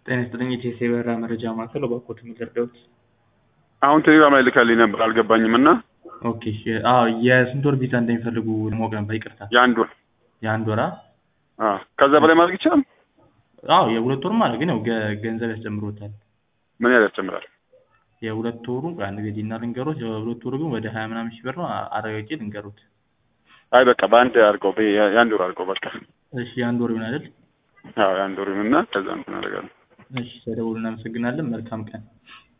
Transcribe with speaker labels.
Speaker 1: ጤና ይስጥልኝ የኢቲኤስ የበረራ መረጃ ማዕከል እባክዎት የሚረዳዎት?
Speaker 2: አሁን ቴሌግራም ላይ ልካልኝ ነበር አልገባኝም እና
Speaker 1: ኦኬ እሺ አዎ የስንት ወር ቪዛ እንደሚፈልጉ ማወቅ ነበር ይቅርታ
Speaker 2: የአንድ ወር
Speaker 1: የአንድ ወራ
Speaker 2: አዎ ከዛ በላይ ማድረግ ይቻላል
Speaker 1: አዎ የሁለት ወርም አለ ግን ያው ገ- ገንዘብ ያስጨምሮታል
Speaker 2: ምን ያህል ያስጨምራል
Speaker 1: የሁለት ወሩ አንድ ጊዜ እና ልንገሮት የሁለት ወሩ ግን ወደ ሀያ ምናምን ሺህ ብር ነው አ- አረጋግጬ ልንገሮት
Speaker 2: አይ በቃ በአንድ አድርገው በ- የአንድ ወር አድርገው በቃ
Speaker 1: እሺ የአንድ ወር ይሆን አይደል
Speaker 2: አዎ የአንድ ወር ይሁንና ከዛ እንትን አደርጋለሁ
Speaker 1: እሺ ተደውሉ እናመሰግናለን መልካም ቀን